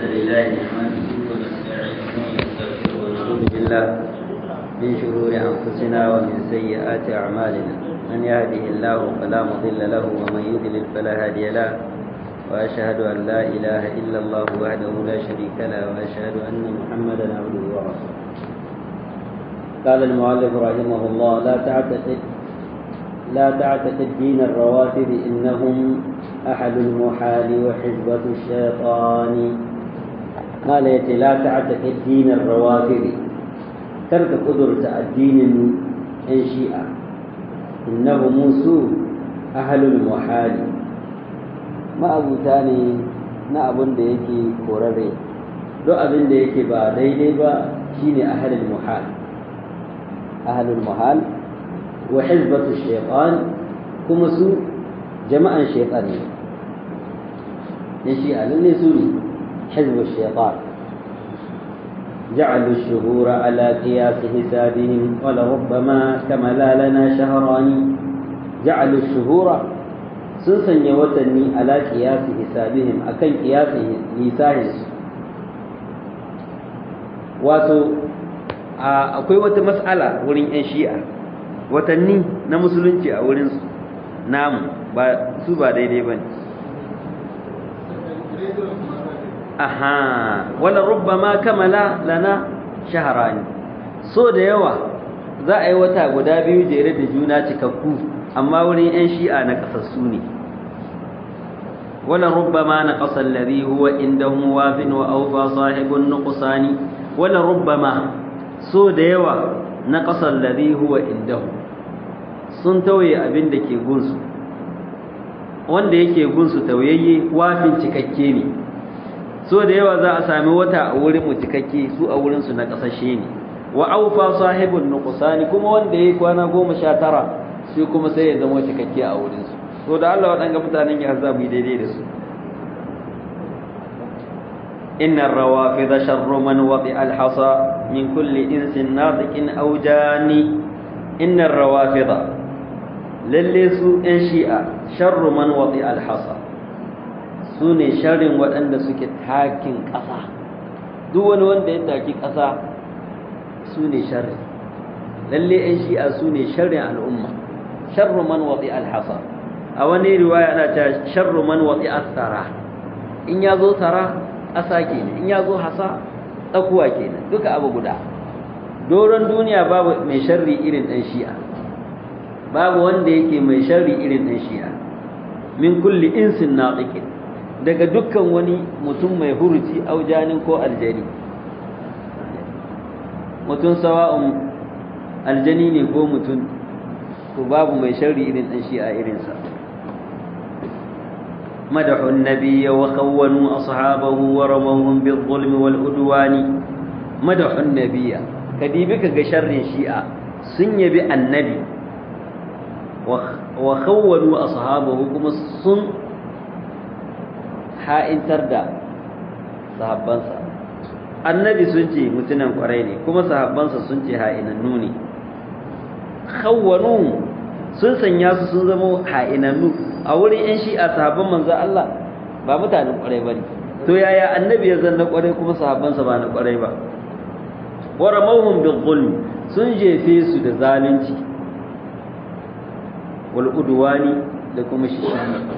لله نحمده ونستعينه ونستغفره ونعوذ بالله من شرور أنفسنا ومن سيئات أعمالنا من يهده الله فلا مضل له ومن يضلل فلا هادي له وأشهد أن لا إله إلا الله وحده لا شريك له وأشهد أن محمدا عبده ورسوله قال المؤلف رحمه الله لا تعتقد لا تعتقد دين الروافد إنهم أحد المحال وحزبة الشيطان قال يتي لا تعتقد دين الروافد ترك قدرة الدين إن شيء إنهم سوء أهل المحال ما أبو تاني na abin da yake korare duk abin da yake ba daidai ba shine ahlul muhal ahlul muhal wa hizbatu shaytan kuma su jama'an shaytan ne ne shi a lalle su ne hizbu shaytan جعلوا الشهور على قياس حسابهم ولربما كملا لنا شهران جعلوا الشهور سنسن يوتني على قياس حسابهم أكن قياس لساهم wato akwai wata mas'ala wurin 'yan shi'a watanni na musulunci a wurinsu namu ba su ba daidai ba ne aha wala rubbama kamala lana shaharani so da yawa za a yi wata guda biyu jere da juna cikakku amma wurin 'yan shi'a na kasassu ne wala rubbama na kasar lari huwa inda wafin wa aufa sahibun nuqsani wala rubbama so da yawa na kasar lari huwa inda sun tauye abin da ke gunsu wanda yake gunsu tauyayye wafin cikakke ne so da yawa za a sami wata a wurin mu cikakke su a wurin su na kasashe ne wa aufa sahibun nuqsani kuma wanda yayi kwana 19 shi kuma sai ya zama cikakke a wurin su to da Allah wadanga mutanen ya za mu daidai da su inna ar-rawafid sharru man wadi al-hasa min kulli insin natiqin aw jani inna ar-rawafid lalle su ɗan shi'a sharru man wadi al-hasa su ne sharrin waɗanda suke takin ƙasa duk wani wanda ya taki ƙasa su ne sharri lalle ‘yan shi'a su ne sharrin al'umma sharru man waɗi alhasa a wani riwaya ana ta sharru man waɗi asara in ya zo tara ƙasa kenan in ya zo hasa tsakuwa kenan duka abu guda doron duniya babu mai sharri irin ɗan shi'a babu wanda yake mai sharri irin ɗan shi'a min kulli insin naqiqin daga dukkan wani mutum mai huruci aujanin ko aljani mutum sawa'un aljani ne ko mutum ko babu mai sharri irin dan shi a irinsa madahu an-nabiy wa khawwanu ashabahu wa ramawhum bil-zulmi wal-udwani madahu an-nabiy kadibi kaga sharrin shi'a sun yabi annabi wa khawwanu ashabahu kuma sun ha'intar da sahabbansa annabi sun ce mutunan kwarai ne kuma sahabbansa sun ce ha'inannu ne khawwanu sun sanya su sun zama ha'inannu a wurin yan shi'a sahabban manzo Allah ba mutanen kwarai bane to yaya annabi ya zanna kwarai kuma sahabbansa ba na kwarai ba wa ramawhum bil zulm sun jefe su da zalunci wal udwani da kuma shishani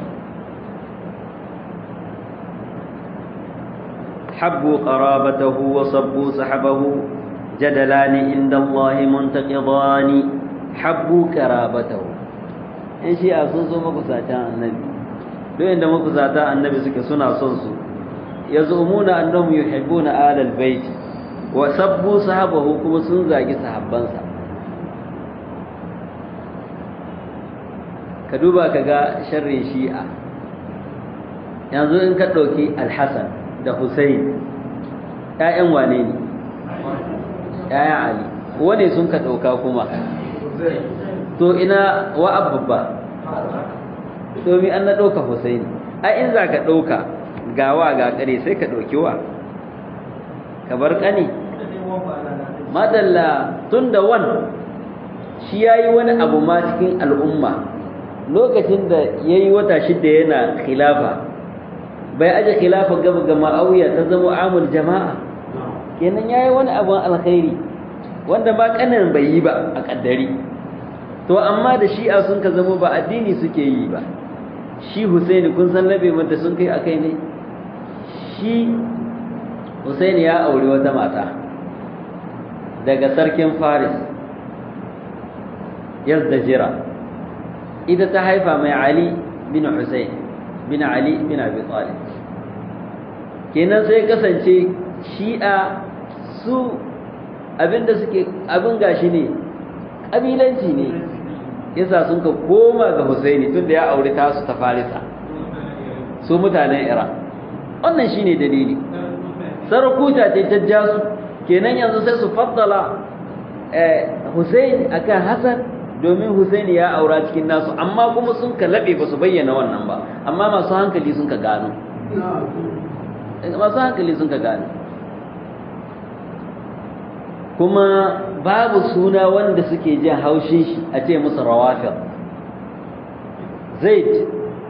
حبوا قرابته وصبوا سحبه جدلان عند الله منتقضان حبوا قرابته in shi a sun so makusatan annabi duk inda makusatan annabi suke suna son su yazumuna annahum yuhibbuna alal bait wa sabbu sahabahu kuma sun zagi sahabbansa ka duba kaga sharrin shi'a yanzu in ka dauki al-hasan da Hussein ‘ya'yan wane ne? ‘ya'yan Ali, wane sun ka ɗauka kuma? To ina wa abubba, domin an na ɗauka Hussein, a in za ka ɗauka gawa ga ƙare sai ka ɗauki wa, ka bar ƙani? Madalla tun da wan shi ya yi wani abu ma cikin al'umma lokacin da ya yi wata shidda yana khilafa bai aje khilafa gaba ga ma'awiya ta zama amul jama'a kenan yayi wani abun alkhairi wanda ba kanin bai yi ba a kaddari to amma da shi'a sun ka zama ba addini suke yi ba shi Husaini kun san labe mata sun kai akai ne shi Husaini ya aure wata mata daga sarkin Faris Yazdajira ita ta haifa mai Ali bin Husain bin Ali bin Abi Talib kenan sai kasance shi'a su abinda suke abin gashi ne kabilanci ne yasa sun ka koma ga Husaini tunda ya aure tasu ta Farisa su mutanen Iran wannan shine dalili sarakuta ce ta jasu kenan yanzu sai su faddala eh Husaini akan Hassan domin Husaini ya aura cikin nasu amma kuma sun ka labe ba su bayyana wannan ba amma masu hankali sun ka gano masu hankali sun ka gano kuma babu suna wanda suke jin haushin shi a ce musu rawafir zaid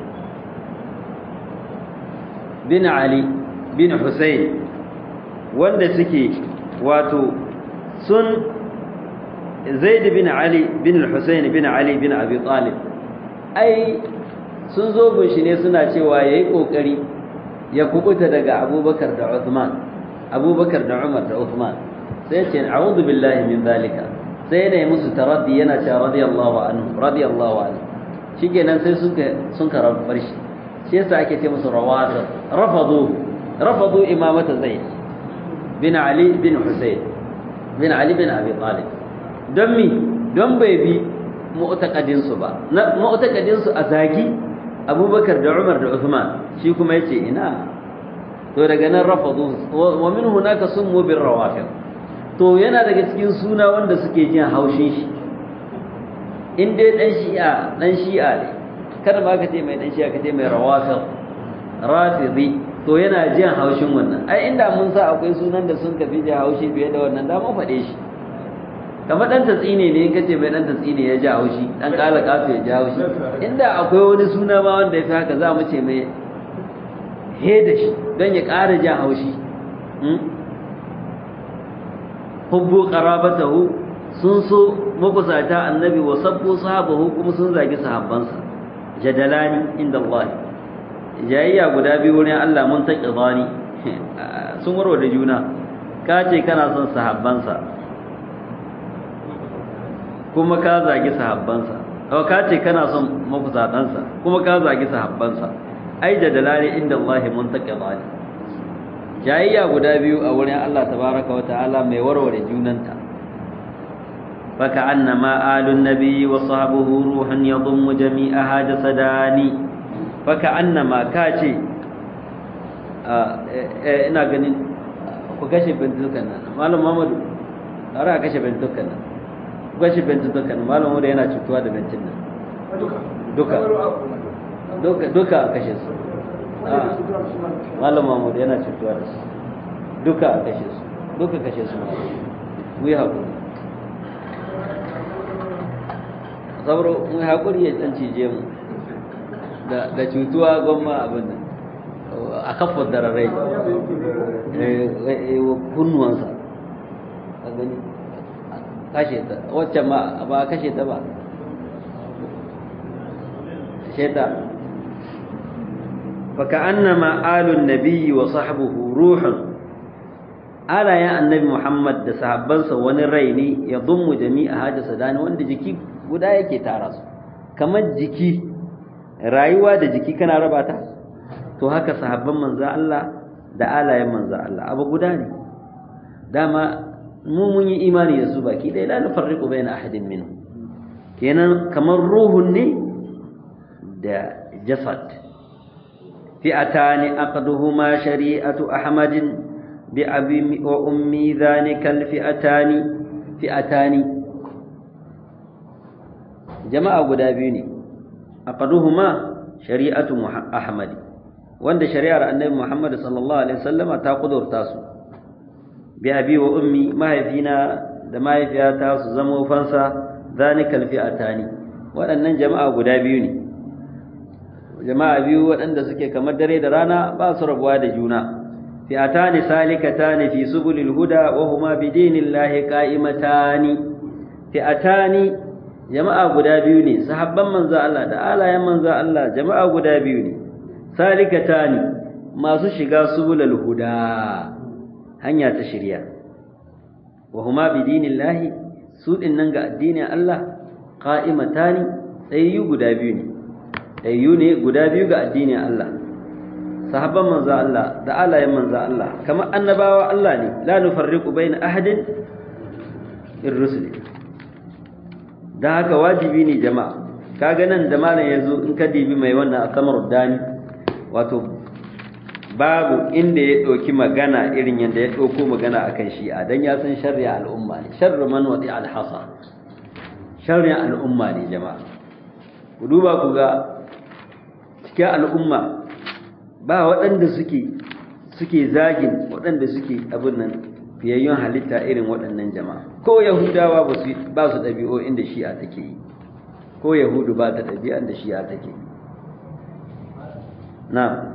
bin ali bin husayn wanda suke wato sun zaid bin ali bin husayn bin ali bin abi talib ai sun zo gunshi ne suna cewa yayi kokari ya kubuta daga abubakar da uthman abubakar da umar da uthman sai ce a'udhu billahi min zalika sai ne musu taraddi yana cewa radiyallahu anhu radiyallahu anhu shikenan sai sun ka sun ka rabar shi shi yasa ake ce musu rawatib rafadu rafadu imamata zaid bin ali bin husayn bin ali bin abi talib don mi don bai bi mu'taqadin su ba mu'taqadin su a zagi abubakar da umar da uthman shi kuma yace ina to daga nan rafadu wa min hunaka summu bir rawafid to yana daga cikin suna wanda suke jin haushin shi in dai dan shi'a dan shi'a ne kada ba ka ce mai dan shi'a ka ce mai rawafid rafidi to yana jin haushin wannan ai inda mun sa akwai sunan da sun kafi jin haushi fiye da wannan da mun faɗe shi kamar dan tatsine ne in ka ce mai dan tatsine ya ji haushi dan kala kafu ya ji haushi inda akwai wani suna ma wanda ya fi haka za mu ce mai he da shi don ya ƙara jin haushi hubbu qarabatahu sun so makusata annabi wa sabbu sahabahu kuma sun zagi sahabbansa jadalani inda Allah jayayya guda biyu wurin Allah mun ta qidani sun warwa da juna ka ce kana son sahabbansa kuma ka zagi sahabbansa ko ka ce kana son makusatansa kuma ka zagi sahabbansa ai jadalani inda Allah mun ta qidani jayayya guda biyu a wurin Allah tabaraka wa ta'ala mai warware junanta faka annama alun nabiyyi wa sahbuhu ruhun yadhummu jami'aha jasadani faka annama kace ina ganin ku kashe bintukan nan malam Muhammadu ara kashe bintukan nan ku kashe bintukan nan malam Muhammadu yana cutuwa da bintin nan duka duka duka kashe su malam mahmud yana cutuwa da su duka a kashe su duka kashe su mu yi haƙuri sauro mu yi haƙuri ya ɗan cije mu da cutuwa gwamma abin da a kafin dararai kunnuwansa a gani kashe ta waccan ma ba kashe ta ba sheta فكأنما آل النبي وصحبه روح آلا يا النبي محمد da sahabbansa wani rai ne ya dummu jami'a haja sadani wanda jiki guda yake tara su kamar jiki rayuwa da jiki kana raba ta to haka sahabban manzo Allah da alayen manzo Allah abu guda ne dama mu mun yi imani da su baki dai la nufarriqu baina ahadin minhum kenan kamar ruhun ne da jasad فئتان أقدهما شريعة أحمد بأبي وأمي ذلك الفئتان فئتان جماعة قدابيني أقدهما شريعة أحمد وند شريعة النبي محمد صلى الله عليه وسلم تأخذ تاسو بأبي وأمي ما هي فينا ما هي فيها تاسو زمو فانسا ذلك الفئتان وأن جماعة قدابيني jama'a biyu waɗanda suke kamar dare da rana ba su rabuwa da juna fi'atani salikatani fi subulil huda wa huma bi dinillahi qa'imatani fi'atani jama'a guda biyu ne sahabban manzo Allah da alayen manzo Allah jama'a guda biyu ne salikatani masu shiga subulul huda hanya ta shirya wa huma bi dinillahi su din nan ga addinin Allah qa'imatani tsayyu guda biyu ne tsayyu ne guda biyu ga addinin Allah sahabban manzo Allah da alayen manzo Allah kamar annabawa Allah ne la nufarriqu baina ahadin ir-rusul dan haka wajibi ne jama'a kaga nan da malam yazo in ka dibi mai wannan asamar dani wato babu inda ya ɗauki magana irin yadda ya ɗauko magana akan shi'a don ya san sharri al'umma ne sharri man wadi alhasa sharri al'umma ne jama'a ku duba ku ga cikin al'umma ba waɗanda suke suke zagin waɗanda suke abin nan fiyayyun halitta irin waɗannan jama'a ko yahudawa ba su ɗabi'o inda shi'a take yi ko yahudu ba ta ɗabi'an da shi'a take yi na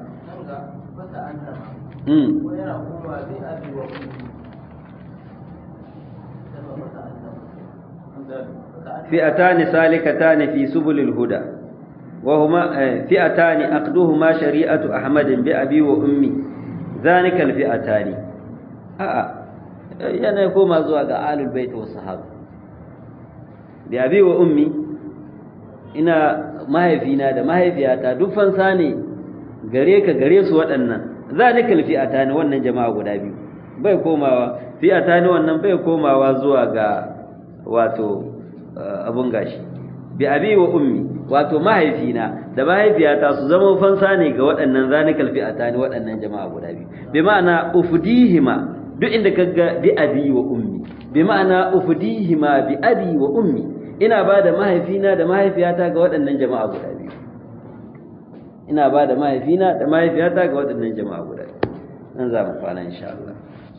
فئتان سالكتان في سبل الهدى وهما فئتان أقدهما شريعة أحمد بأبي وأمي ذلك الفئتان آه yana ya koma zuwa ga alul bait wa sahaba da abi wa ummi ina mahaifina da mahaifiyata duk fansa ne gare ka gare su waɗannan zalikal fi'ata ne wannan jama'a guda biyu bai komawa fi'ata ne wannan bai komawa zuwa ga wato abun gashi bi abi wa ummi wato mahaifina da mahaifiyata su zama fansa ne ga waɗannan zalikal fi'ata ne waɗannan jama'a guda biyu bi ma'ana ufdihima duk inda kaga bi abi wa ummi bi ma'ana ufdihima bi abi wa ummi ina ba da mahaifina da mahaifiyata ga waɗannan jama'a guda biyu ina ba da mahaifina da mahaifiyata ga waɗannan jama'a guda nan za mu kwana insha Allah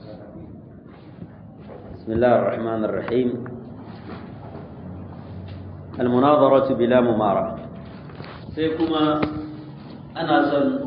bismillahir rahmanir rahim al munazaratu bila mumara sai kuma ana son